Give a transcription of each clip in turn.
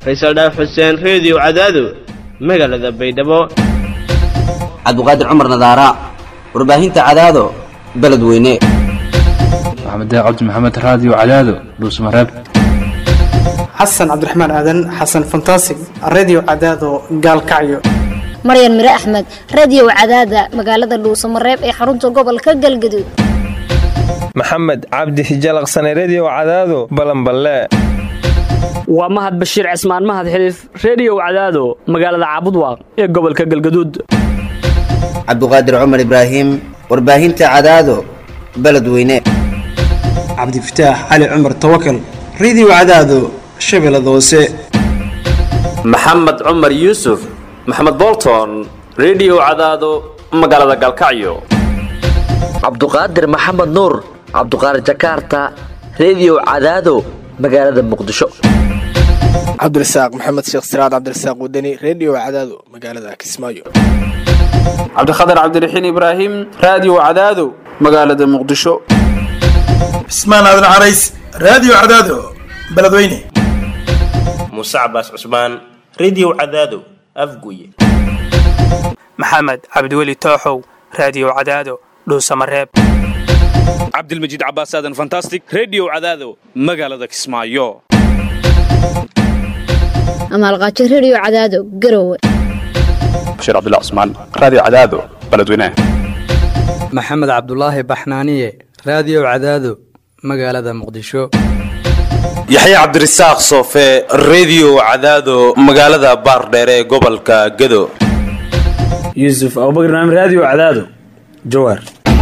faysal dhaaf xuseen reediyo cadaado magaalada baydhabo cabdiqaadir cumar nadaara warbaahinta cadaado beledweyne maxamed cabdi maxamed raadiyo cadaado dhuusmareeb xasan cabdiraxmaan aadan xasan fantasig redio cadaado gaalkacyo maryan mire axmed radiyow cadaada magaalada dhuusamareeb ee xarunta gobolka galgaduud maxamed cabdi hijalaqsane rediyow cadaado balanballe waa mahad bashiir cismaan mahad xiliif rediyow cadaado magaalada caabudwaaq ee gobolka galgaduud cabdiqaadir cumar ibraahim warbaahinta cadaado beledweyne cabdifataax cali cumar tawakal redio cadaado shabeellada hoose maxamed cumar yuusuf maxamed bolton rediyow cadaado magaalada galkacyo cabduqaadir maxamed nuur cabduqaadir jakaarta rediyow cadaado magaalada muqdisho cabdirasaaq maxamed sheekh siraad cabdirasaaq wadani rediyo cadaado magaalada kismaayo cabdikhatar cabdiraxiin ibraahim raadiyo cadaado magaalada muqdisho cismaan aadan carays raadiyo cadaado beledweyne muuse cabaas cusmaan rediyo cadaado afguye maxamed cabdiweli tooxow raadiyo cadaado dhuusamareeb cabdilmajiid cabaas aadan fantastic rediyo cadaado magaalada kismaayo amaalqaajo rediyo cadaado garowe bashiir cabdilla cusmaan raadiyo cadaado beledweyne maxamed cabdulaahi baxnaaniye raadiyo cadaado magaalada muqdisho yaxya cabdirasaaq soofe rediyo cadaado magaalada baardheere ee gobolka gado yuusuf abubakr naam raadiyo cadaado jawaar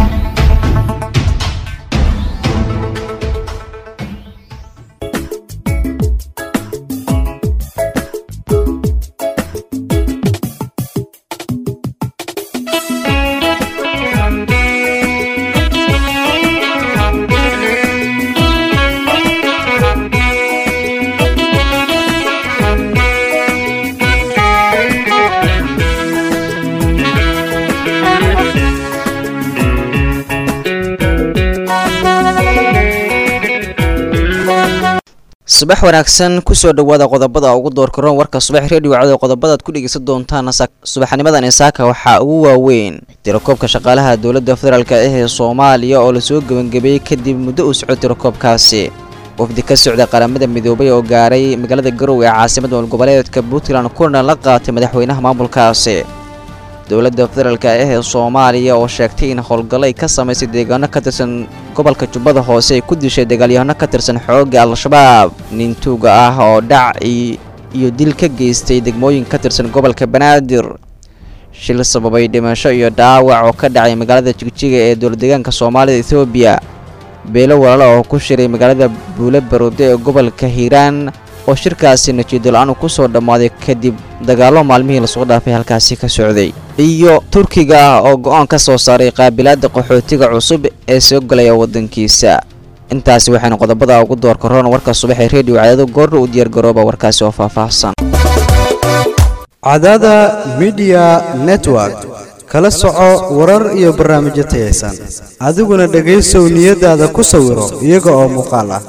subax wanaagsan kusoo dhawaada qodobada ugu doorkaroon warka subax reediyo cado qodobadaad ku dhegeysan doontaan subaxnimadan isaaka waxaa ugu waaweyn tirakoobka shaqaalaha dowladda federaalk ah ee soomaaliya oo lasoo gebangabeeyey kadib muddo uu soco tirakoobkaasi wafdi ka socda qaramada midoobay oo gaaray magaalada garowe ee caasimada goboleedka puntland kuna la qaatay madaxweynaha maamulkaasi dowladda federaalk ah ee soomaaliya oo sheegtay in howlgallo ay ka samaysay deegaano ka tirsan gobolka jubbada hoose ay ku dishay dagaalyahano ka tirsan xoogga al-shabaab nin tuuga ah oo dhac iyo dil ka geystay degmooyin ka tirsan gobolka banaadir shil sababay dhimasho iyo dhaawac oo ka dhacay magaalada jigjiga ee dowladdeegaanka soomaalida ethoobiya beelo walaalo oo ku shiray magaalada buule baroode ee gobolka hiiraan oo shirkaasi najiidol-aan ku soo dhammaaday kadib dagaallo maalmihii lasoo dhaafay halkaasi ka socday iyo turkiga ah oo go-aan ka soo saaray qaabilaadda qaxootiga cusub ee soo galaya waddankiisa intaasi waxaynu qodobada ugu doorka roon warka subax ee reediyo cadaado goorna u diyaargarooba warkaasi oo faahfaahsan cadaada midiya network kala soco warar iyo barnaamijyo tayaysan adiguna dhegaysow niyadaada ku sawiro iyaga oo muuqaal ah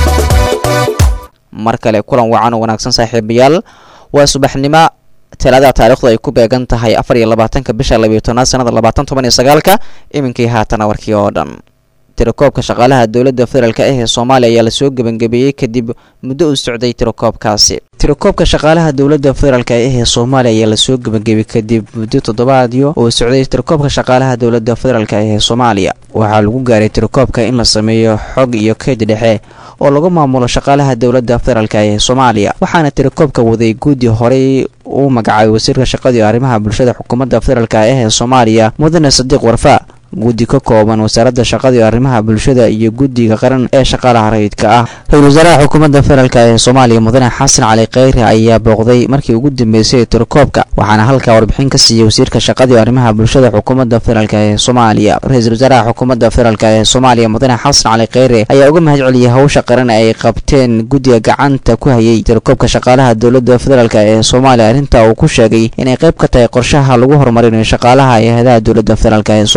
mar kale kulan wacan oo wanaagsan saaxiibayaal waa subaxnimo talaadada taarikhdu ay ku beegan tahay afar iyo labaatanka bisha labiyo tobnaad sanada labaatan toban iyo sagaalka iminkii haatana warkii oo dhan tirakoobka shaqaalaha dowladda federaalk ah ee soomaaliya ayaa lasoo gebangabeeyey kadib muddo uu socday tirakoobkaasi tirakoobka shaqaalaha dowladda federaalk ah ee soomaaliya ayaa lasoo gebangeeyey kadib muddo toddobaadyo uu socday tirakoobka shaqaalaha dowladda federaalk ah ee soomaaliya waxaa lagu gaaray tirakoobka in la sameeyo xog iyo kayd dhexe oo lagu maamulo shaqaalaha dowladda federaalk ee soomaaliya waxaana tirakoobka waday guddi horey uu magacaabay wasiirka shaqada iyo arrimaha bulshada xukuumadda federaalk ah ee soomaaliya mudane sadiiq warfa guddi ka kooban wasaaradda shaqada iyo arrimaha bulshada iyo guddiga qaran ee shaqaalaha rayidka ah ra-iisul wasaaraha xukuumadda federaalk ee soomaaliya mudane xasan cali kheyre ayaa booqday markii ugu dambeysay tirakoobka waxaana halkaa warbixin ka siiyey wasiirka shaqada iyo arrimaha bulshada xukuumadda federaalk ee soomaaliya ra-iisul wasaaraha xukuumadda federaalk ee soomaaliya mudane xasan cali kheyre ayaa uga mahad celiyey hawsha qaran ay qabteen guddiga gacanta ku hayay tirakoobka shaqaalaha dowladda federaalk ee soomaaliya arrinta uu ku sheegay inay qayb ka tahay qorshaha lagu horumarinayo shaqaalaha hay-adaha dowladda federaalk ee soomaaliya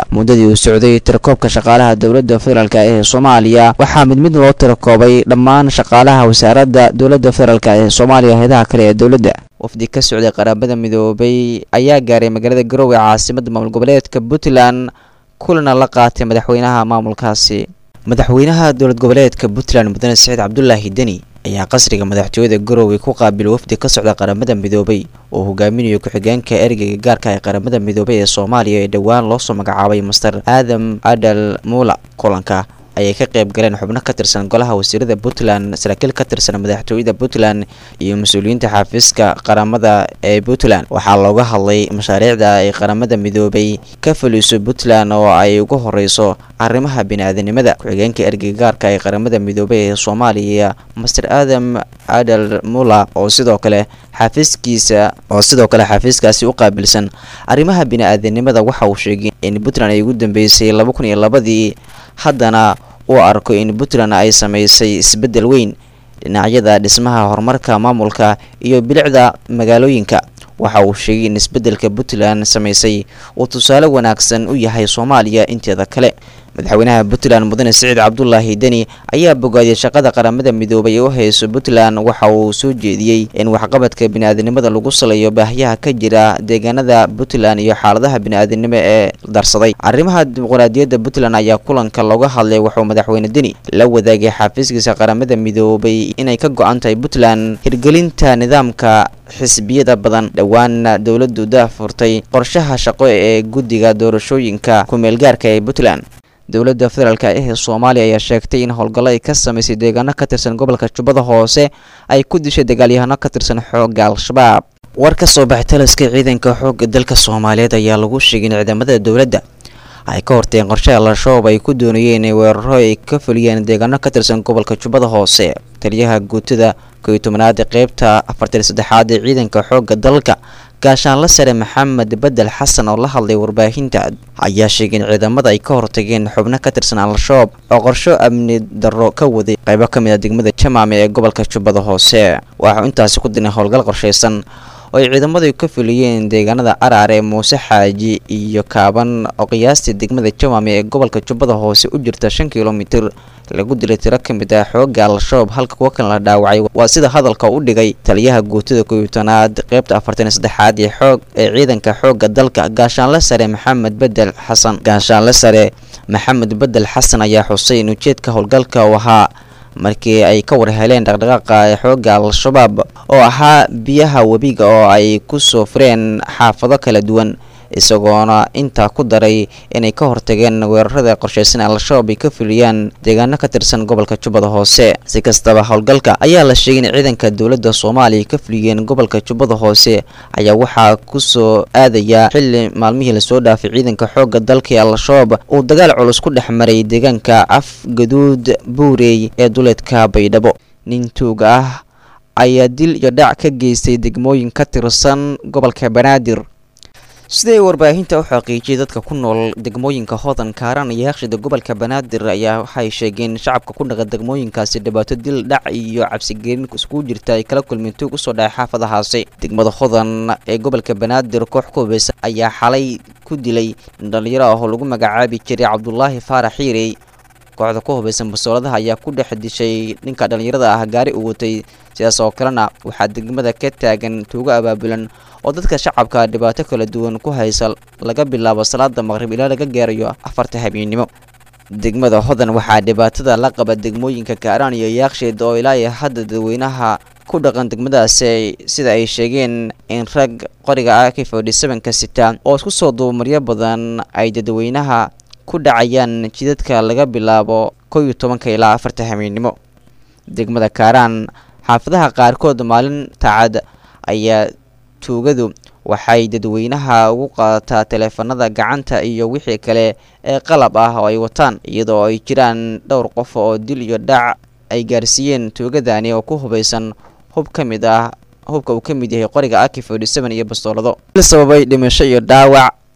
muddadii uu socday tirakoobka shaqaalaha dowladda federaalk ee soomaaliya waxaa mid mid loo tirakoobay dhammaan shaqaalaha wasaaradda dowladda federaalk ee soomaaliya heedaha kale ee dowladda wafdi ka socday qaraabada midoobay ayaa gaaray magaalada garowe caasimada maamul goboleedka puntland kulana la qaatay madaxweynaha maamulkaasi madaxweynaha dowlad goboleedka puntland mudane saciid cabdulaahi deni ayaa qasriga madaxtooyada garowe ku qaabilay wafdi ka socda qaramada midoobay oo hogaaminayo ku-xigeenka ergeyga gaarka ee qaramada midoobay ee soomaaliya ee dhowaan loosoo magacaabay master aadam adal muula kulanka ayay ka qayb galeen xubno ka tirsan golaha wasiirada puntland saraakiil ka tirsan madaxtooyada puntland iyo mas-uuliyiinta xafiiska qaramada ee puntland waxaa looga hadlay mashaariicda ay qaramada midoobay ka fuliso puntland oo ay ugu horeyso arrimaha bini-aadanimada ku-xigeenka ergeyga gaarka ee qaramada midoobay ee soomaaliya master adam adal mula oo sidoo kale xafiiskiisa oo sidoo kale xafiiskaasi u qaabilsan arrimaha bini-aadanimada waxa uu sheegay in puntland ay ugu dambeysay laba kun iyo labadii haddana uu arko in puntland ay sameysay isbeddel weyn dhinacyada dhismaha horumarka maamulka iyo bilicda magaalooyinka waxa uu sheegay in isbeddelka puntland sameysay uu tusaale wanaagsan u yahay soomaaliya inteeda kale madaxweynaha puntland mudane siciid cabdulaahi deni ayaa bogaadiyay shaqada qaramada midoobay ee u hayso puntland waxa uu soo jeediyey in waxqabadka bini-aadanimada lagu saleeyo baahiyaha ka jira deegaanada puntland iyo xaaladaha bini-aadanimo ee darsaday arrimaha dimuqraadiyadda puntland ayaa kulanka looga hadlay wuxuu madaxweyne deni la wadaagay xafiiskiisa qaramada midoobay inay ka go-an tahay puntland hirgelinta nidaamka xisbiyada badan dhowaana dowladdu daafurtay qorshaha shaqo ee guddiga doorashooyinka ku-meelgaarka ee puntland dowladda federaalk ee soomaaliya ayaa sheegtay in howlgallo ay ka sameysay deegaano ka tirsan gobolka jubbada hoose ay ku dishay dagaalyahano ka tirsan xoogga al-shabaab war ka soo baxay taliska ciidanka xoogga dalka soomaaliyeed ayaa lagu sheegay in ciidamada dowladda ay ka horteen qorshe al-shabaab ay ku doonayeen in weeraro ay ka fuliyeen deegaano ka tirsan gobolka jubbada hoose taliyaha guutada kow iyo tobanaad qeybta afartan saddexaad ee ciidanka xoogga dalka gaashaanla sare maxamed bedel xasan oo la hadlay warbaahinta ayaa sheegay in ciidamada ay ka hortageen xubno ka tirsan al-shabaab oo qorsho amni darro ka waday qaybo ka mid a degmada jamaame ee gobolka jubbada hoose waxau intaasi ku dinay howlgal qorshaysan oo ay ciidamadu ka fuliyeen deegaanada araare muuse xaaji iyo kaaban oo qiyaastii degmada jamaame ee gobolka jubbada hoose u jirta shan kilomitir lagu dilay tiro ka mid ah xoogga al-shabaab halka kuwa kan la dhaawacay waa sida hadalka u dhigay taliyaha guutada koyobtanaad qeybta afartan saddexaad ee xoog ee ciidanka xoogga dalka gaashaanle sare maxamed bedel xasan gaashaanle sare maxamed bedel xasan ayaa xusay in ujeedka howlgalka uu ahaa markii ay ka war heleen dhaqdhaqaaqa ee xoogga al-shabaab oo ahaa biyaha webiga oo ay ku soo fureen xaafado kala duwan isagoona intaa ku daray inay ka hortageen weerarada qorshaysan al-shabaab ay ka fuliyaan deegaano ka tirsan gobolka jubbada hoose si kastaba howlgalka ayaa la sheegay in ciidanka dowladda soomaaliya ka fuliyeen gobolka jubbada hoose ayaa waxaa ku soo aadaya xili maalmihii lasoo dhaafay ciidanka xoogga dalka ee al-shabaab uu dagaal culus ku dhex maray deegaanka af gaduud buurey ee duleedka baydhabo nin tuuga ah ayaa dil iyo dhac ka geystay degmooyin ka tirsan gobolka banaadir siday warbaahinta u xaqiijiyay dadka ku nool degmooyinka hodan kaaran iyo haqshida gobolka banaadir ayaa waxay sheegeen shacabka ku dhaqa degmooyinkaasi dhibaato dil dhac iyo cabsigelin iskugu jirta ay kala kulmeen tuug usoo dhacay xaafadahaasi degmada hodan ee gobolka banaadir koox ku hubeysan ayaa xalay ku dilay dhalinyaro ah oo lagu magacaabi jiray cabdulaahi faarax xiirey kooxda ku hubeysan basooladaha ayaa ku dhex dishay ninka dhallinyarada ah gaari uu watay sidaas oo kalena waxaa degmada ka taagan tuugo abaabulan oo dadka shacabka dhibaato kala duwan ku haysa laga bilaabo salaada maqrib ilaa laga gaarayo afarta habeennimo degmada hodan waxaa dhibaatada la qaba degmooyinka kaaraan iyo yaaksheed oo ilaa iyo hadda dadweynaha ku dhaqan degmadaasi sida ay sheegeen in rag qoriga ah k forty sevenka sita oo isku soo duumaryo badan ay dadweynaha ku dhacayaan jidadka laga bilaabo kow iyo tobanka ilaa afarta habeennimo degmada kaaraan xaafadaha qaarkood maalin tacad ayaa tuugadu waxay dadweynaha ugu qaadataa taleefanada gacanta iyo wixii kale ee qalab ah oo ay wataan iyadoo ay jiraan dhowr qof oo dil iyo dhac ay gaarsiiyeen tuugadani oo ku hubaysan hub ka mid ah hubka uu ka mid yahay qoriga aki forty seven iyo bastoolado sababay dhimasho iyo dhaawac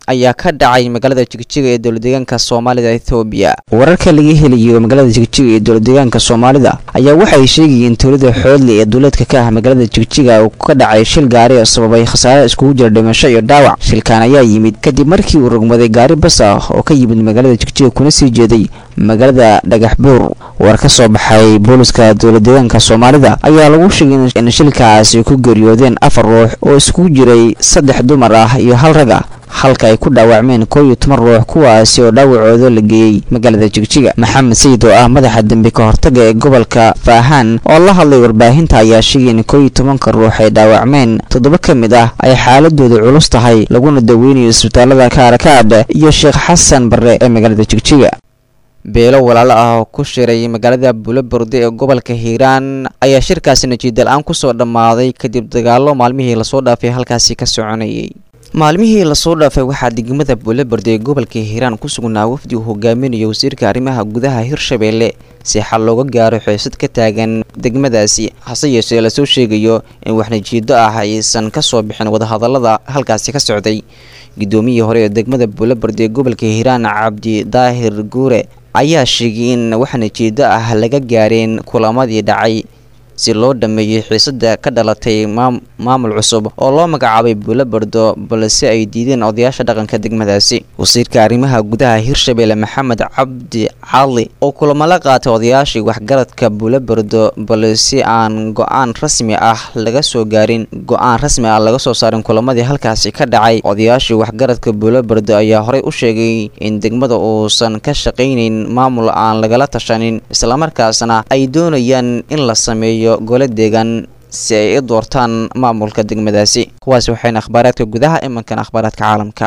ayaa ka dhacay magaalada jigjiga ee dowladeegaanka soomaalida ethoobiya wararka laga helayo magaalada jigjiga ee dowladeegaanka soomaalida ayaa waxay sheegayeen towlada xoodle ee duuleedka ka ah magaalada jigjiga uu ka dhacay shil gaari oo sababay khasaare iskugu jira dhimasho iyo dhaawac shilkaan ayaa yimid kadib markii uu rogmaday gaari bas ah oo ka yimid magaalada jigjiga kuna sii jeeday magaalada dhagaxbuur war ka soo baxay booliska dowladeegaanka soomaalida ayaa lagu sheegay in shilkaasi ku geeriyoodeen afar ruux oo iskugu jiray saddex dumar ah iyo hal rag ah halka ay ku dhaawacmeen koow iyo toban ruux kuwaasi oo dhaawacooda la geeyey magaalada jigjiga maxamed sayid oo ah madaxa dembi ka hortaga ee gobolka faahaan oo la hadlay warbaahinta ayaa sheegay in koow iyo tobanka ruux ay dhaawacmeen toddoba ka mid ah ay xaaladooda culus tahay laguna daweynayo isbitaalada kaarakaad iyo sheekh xasan barre ee magaalada jigjiga beelo walaalo ah oo ku shiray magaalada buloborde ee gobolka hiiraan ayaa shirkaasi najiidal-aan kusoo dhammaaday kadib dagaallo maalmihii lasoo dhaafay halkaasi ka soconayay maalmihii lasoo dhaafay waxaa degmada buloborde ee gobolka hiiraan ku sugnaa wafdi uu hogaaminayo wasiirka arrimaha gudaha hirshabeelle si xal looga gaaro xiisad ka taagan degmadaasi hase yeeshee lasoo sheegayo in wax najiido ah aysan ka soo bixin wadahadallada halkaasi ka socday gudoomiyii hore ee degmada buloborde ee gobolka hiiraan cabdi daahir guure ayaa sheegay in wax najiido ah laga gaareen kulamadii dhacay si loo dhameeyey xiisada ka dhalatay maamul cusub oo loo magacaabay buulobardo balse ay diideen odayaasha dhaqanka degmadaasi wasiirka arrimaha gudaha hirshabeelle maxamed cabdi cali oo kulamo la qaatay odayaashii waxgaradka buulobardo balse aan go-aan rasmi ah laga soo gaarin go-aan rasmi ah laga soo saarin kulamadii halkaasi ka dhacay odayaashii waxgaradka buulobardo ayaa horey u sheegay in degmada uusan ka shaqaynayn maamul aan lagala tashanin islamarkaasna ay doonayaan in la sameeyo gole deegaan si ay i doortaan maamulka degmadaasi kuwaasi waxayna akhbaaraadka gudaha imankan akhbaaraadka caalamka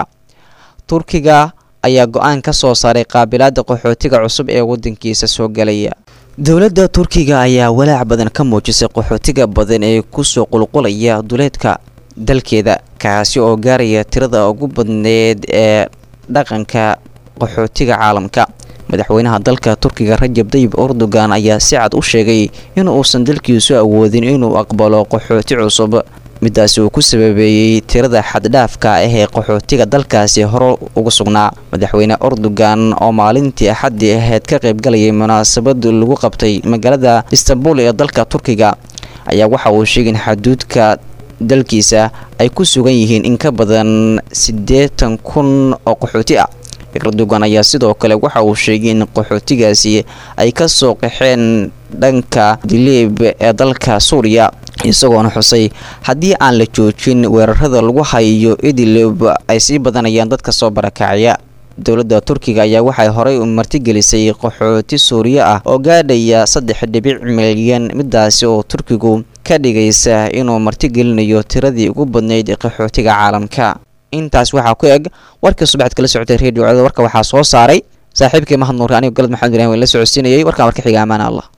turkiga ayaa go-aan ka soo saaray qaabilaada qaxootiga cusub ee wadankiisa soo galaya dowladda turkiga ayaa walaac badan ka muujisay qaxootiga badan ee kusoo qulqulaya duleedka dalkeeda kaasi oo gaaraya tirada ugu badneed ee dhaqanka qaxootiga caalamka madaxweynaha dalka turkiga rajab dayib erdogan ayaa si cad u sheegay in uusan dalkiisu awoodin inuu aqbalo qaxooti cusub midaasi uu ku sababeeyey tirada xaddhaafka ah ee qaxootiga dalkaasi hore uga sugnaa madaxweyne erdogan oo maalintii axaddii ahayd ka qaybgalayay munaasabad lagu qabtay magaalada istanbul ee dalka turkiga ayaa waxa uu sheegay in xaduudka dalkiisa ay ku sugan yihiin in ka badan siddeetan kun oo qaxooti ah erdogan ayaa sidoo kale waxa uu sheegay in qaxootigaasi ay ka soo qaxeen dhanka diliib ee dalka suuriya isagoona xusay haddii aan la joojin weerarada lagu hayo idilib ay sii badanayaan dadka soo barakacaya dowladda turkiga ayaa waxay horey martigelisay qaxooti suuriya ah oo gaadhaya saddex dhibic milyan midaasi oo turkigu ka dhigaysa inuu martigelinayo tiradii ugu badnayd qaxootiga caalamka intaas waxaa ku eg warkii subaxad kala socotay redio warka waxaa soo saaray saaxiibkii mahad nuuri anigo galad maxamed ibrahim la socodsiinayay warkaan warka xiga amaan allah